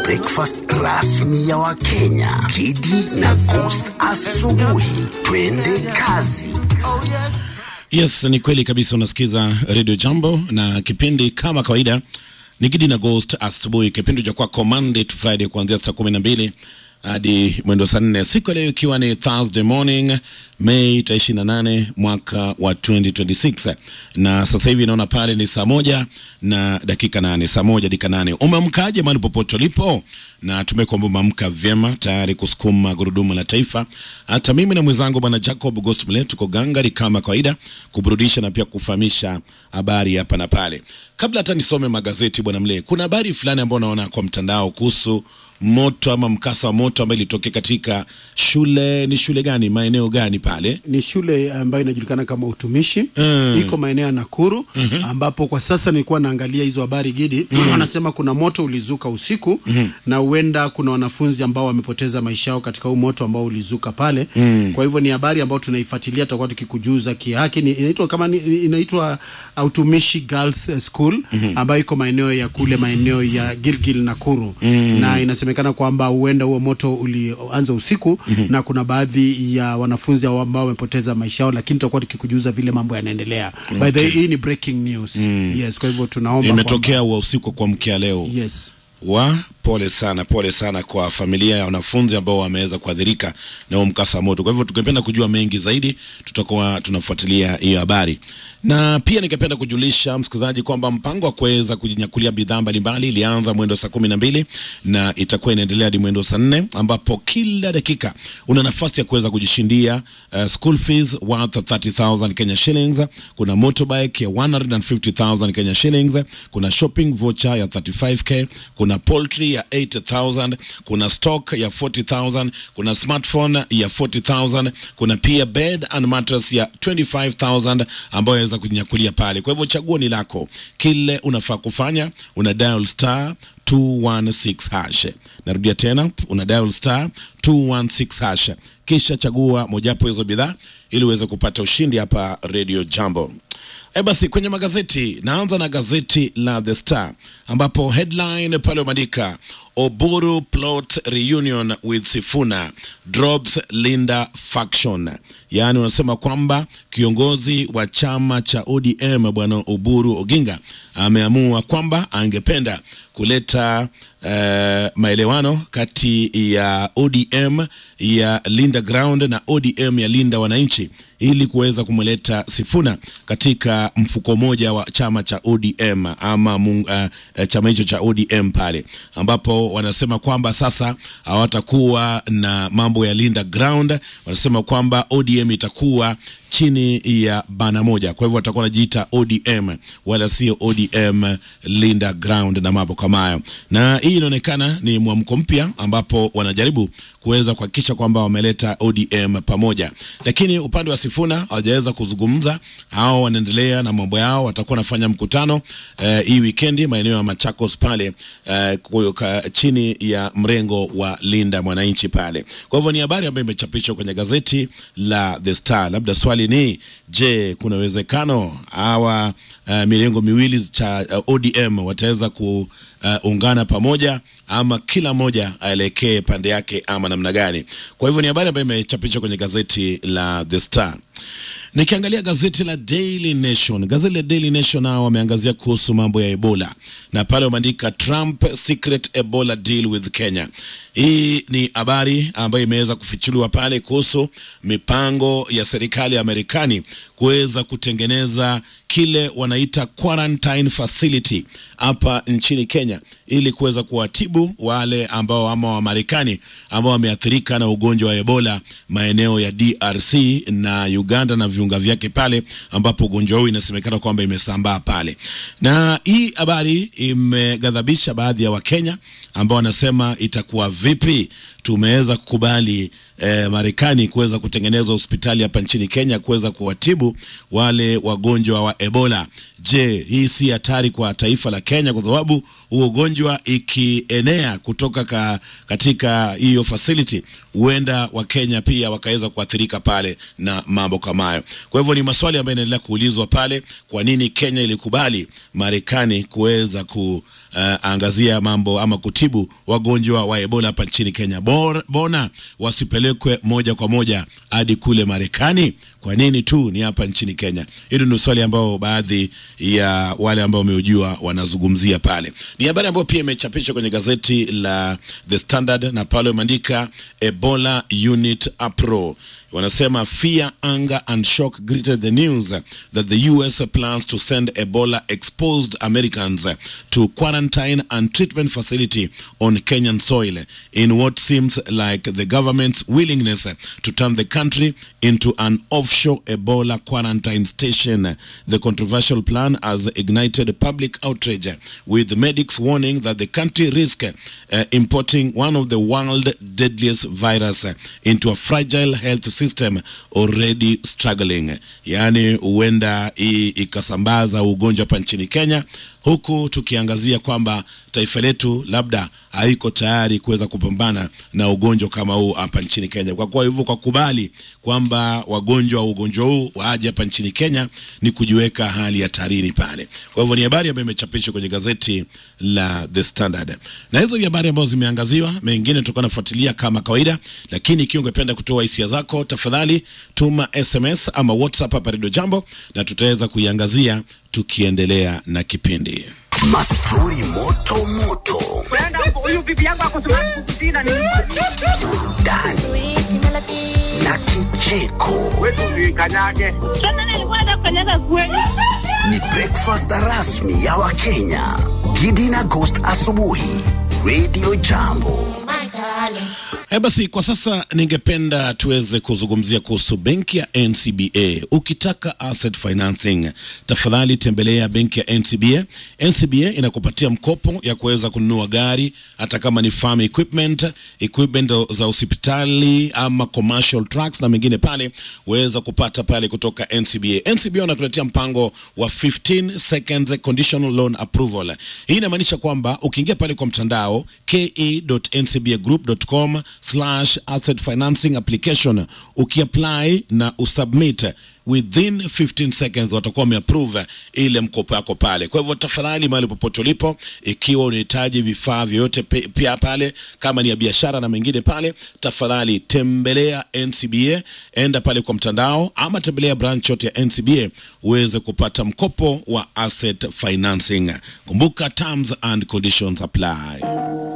breakfast rasmi ya Wakenya. Kidi na Coast asubuhi. Twende kazi. Yes, ni kweli kabisa. Unasikiza Radio Jambo na kipindi kama kawaida ni Gidi na Ghost asubuhi, kipindi cha kwako Monday to Friday kuanzia saa kumi na mbili hadi mwendo saa nne siku ya leo ikiwa ni Thursday morning Mei tarehe ishirini na nane mwaka wa 2026 na sasa hivi naona pale ni saa moja na dakika nane saa moja dakika nane Umeamkaje mahali popote ulipo? Na tumekwamba umeamka vyema tayari kusukuma gurudumu la taifa. Hata mimi na mwenzangu bwana Jacob Ghost Mle tuko gangari kama kawaida kuburudisha na pia kufahamisha habari hapa na pale. Kabla hata nisome magazeti bwana Mle, kuna habari fulani ambayo naona kwa mtandao kuhusu moto ama mkasa wa moto ambayo ilitokea katika shule. Ni shule gani, maeneo gani pale? ni shule ambayo inajulikana kama utumishi Mm. iko maeneo ya Nakuru ambapo kwa sasa nilikuwa naangalia hizo habari Gidi wanasema kuna moto ulizuka usiku na huenda kuna wanafunzi ambao wamepoteza maisha yao katika huu moto ambao ulizuka pale kwa hivyo ni habari ambayo tunaifuatilia tutakuwa tukikujuzia kihaki ni, inaitwa kama ni, inaitwa uh, utumishi Girls eh, School ambayo iko maeneo ya kule maeneo ya Gilgil Nakuru na inasemekana kwamba huenda huo moto ulianza usiku na kuna baadhi ya wanafunzi hao ambao wamepoteza maisha yao, lakini tutakuwa tukikujuza vile mambo yanaendelea. By the way, hii ni breaking news. Yes, kwa hivyo tunaomba Imetokea wa usiku kwa mkia leo kwamba, yes. wa pole sana, pole sana kwa familia ya wanafunzi ambao wameweza kuadhirika na huo mkasa wa moto. Kwa hivyo tungependa kujua mengi zaidi, tutakuwa tunafuatilia hiyo habari, na pia ningependa kujulisha msikilizaji kwamba mpango wa kuweza kujinyakulia bidhaa mbalimbali ilianza mwendo saa kumi na mbili na itakuwa inaendelea hadi mwendo saa nne ambapo kila dakika una nafasi ya kuweza kujishindia uh, school fees worth 30,000 Kenya shillings. Kuna motorbike ya 150,000 Kenya shillings. Kuna shopping voucher ya 35k. Kuna poultry ya 80,000. Kuna stock ya 40,000. Kuna smartphone ya 40,000. Kuna pia bed and mattress ya 25,000 ambayo yaweza kujinyakulia pale. Kwa hivyo chaguo ni lako, kile unafaa kufanya una dial star 216 hash. Narudia tena, una dial star 216 hash, kisha chagua mojawapo hizo bidhaa ili uweze kupata ushindi hapa Radio Jambo. E basi, kwenye magazeti naanza na gazeti la The Star ambapo headline pale umeandika Oburu plot reunion with Sifuna drops Linda faction, yaani unasema kwamba kiongozi wa chama cha ODM bwana Oburu Oginga ameamua kwamba angependa kuleta eh, maelewano kati ya ODM ya Linda Ground na ODM ya Linda Wananchi ili kuweza kumleta Sifuna katika mfuko mmoja wa chama cha ODM ama mung, uh, chama hicho cha ODM pale, ambapo wanasema kwamba sasa hawatakuwa na mambo ya Linda Ground. Wanasema kwamba ODM itakuwa chini ya bana moja, kwa hivyo watakuwa wanajiita ODM wala sio ODM Linda Ground na mambo kama hayo, na hii inaonekana ni mwamko mpya ambapo wanajaribu kuweza kuhakikisha kwamba wameleta ODM pamoja, lakini upande wa Sifuna hawajaweza kuzungumza. Hao wanaendelea na mambo yao, watakuwa wanafanya mkutano eh, hii wikendi maeneo ya Machakos pale eh, kuka, chini ya mrengo wa Linda Mwananchi pale. Kwa hivyo ni habari ambayo imechapishwa kwenye gazeti la The Star. Labda swali ni je, kuna uwezekano hawa uh, mirengo miwili cha uh, ODM wataweza kuungana pamoja ama kila mmoja aelekee pande yake ama namna gani? Kwa hivyo ni habari ambayo imechapishwa kwenye gazeti la The Star. Nikiangalia gazeti la Daily Nation, gazeti la Daily Nation nao wameangazia kuhusu mambo ya Ebola na pale wameandika Trump secret Ebola deal with Kenya. Hii ni habari ambayo imeweza kufichuliwa pale kuhusu mipango ya serikali ya Marekani kuweza kutengeneza kile wanaita quarantine facility hapa nchini Kenya ili kuweza kuwatibu wale ambao ama Wamarekani ambao wameathirika na ugonjwa wa Ebola maeneo ya DRC na Uganda na viunga vyake pale ambapo ugonjwa huu inasemekana kwamba imesambaa pale. Na hii habari imeghadhabisha baadhi ya Wakenya ambao wanasema itakuwa vipi tumeweza kukubali eh, Marekani kuweza kutengeneza hospitali hapa nchini Kenya kuweza kuwatibu wale wagonjwa wa Ebola. Je, hii si hatari kwa taifa la Kenya? Kwa sababu huo ugonjwa ikienea kutoka ka, katika hiyo facility huenda Wakenya pia wakaweza kuathirika pale na mambo kama hayo. Kwa hivyo ni maswali ambayo yanaendelea kuulizwa pale, kwa nini Kenya ilikubali Marekani kuweza ku angazia mambo ama kutibu wagonjwa wa Ebola hapa nchini Kenya. Bor, bona wasipelekwe moja kwa moja hadi kule Marekani? Kwa nini tu ni hapa nchini Kenya? Hilo ni swali ambao baadhi ya wale ambao wameujua wanazungumzia pale. Ni habari ambayo pia imechapishwa kwenye gazeti la The Standard na pale wameandika Ebola Unit APRO wanasema fear, anger and shock greeted the news that the US plans to send Ebola exposed Americans to quarantine and treatment facility on Kenyan soil in what seems like the government's willingness to turn the country into an offshore Ebola quarantine station. The controversial plan has ignited public outrage with medics warning that the country risks uh, importing one of the world's deadliest virus into a fragile health system already struggling, yaani huenda hii ikasambaza ugonjwa hapa nchini Kenya, huku tukiangazia kwamba taifa letu labda haiko tayari kuweza kupambana na ugonjwa kama huu hapa nchini Kenya. Kwa kuwa hivyo, kwa kubali kwamba wagonjwa wa ugonjwa huu waje hapa nchini Kenya ni kujiweka hali hatarini pale. Kwa hivyo ni habari ambayo imechapishwa kwenye gazeti la The Standard, na hizo ni habari ambazo zimeangaziwa, mengine tutakuwa nafuatilia kama kawaida, lakini ikiwa ungependa kutoa hisia zako, tafadhali tuma SMS ama WhatsApp hapa Radio Jambo na tutaweza kuiangazia tukiendelea na kipindi. Mastori moto moto, huyu bibi yangu akosumakukutina ni burudani na kicheko. kanyage Sasa nilikuwa nafanyaga kweli. Ni breakfast rasmi ya Wakenya. Gidi na Ghost asubuhi, Radio Jambo. E, basi kwa sasa ningependa tuweze kuzungumzia kuhusu benki ya NCBA. Ukitaka asset financing, tafadhali tembelea benki ya NCBA. NCBA inakupatia mkopo ya kuweza kununua gari, hata kama ni farm equipment, equipment za hospitali ama commercial trucks na mengine pale, weza kupata pale kutoka NCBA. NCBA wanakuletea mpango wa 15 seconds conditional loan approval. Hii inamaanisha kwamba ukiingia pale kwa mtandao ke.ncbagroup.com slash asset financing application ukiapply na usubmit within 15 seconds watakuwa wameapprove ile mkopo yako pale. Kwa hivyo tafadhali, mahali popote ulipo, ikiwa unahitaji vifaa vyoyote pe- pia pale, kama ni ya biashara na mengine pale, tafadhali tembelea NCBA, enda pale kwa mtandao ama tembelea branch yote ya NCBA uweze kupata mkopo wa asset financing. Kumbuka terms and conditions apply.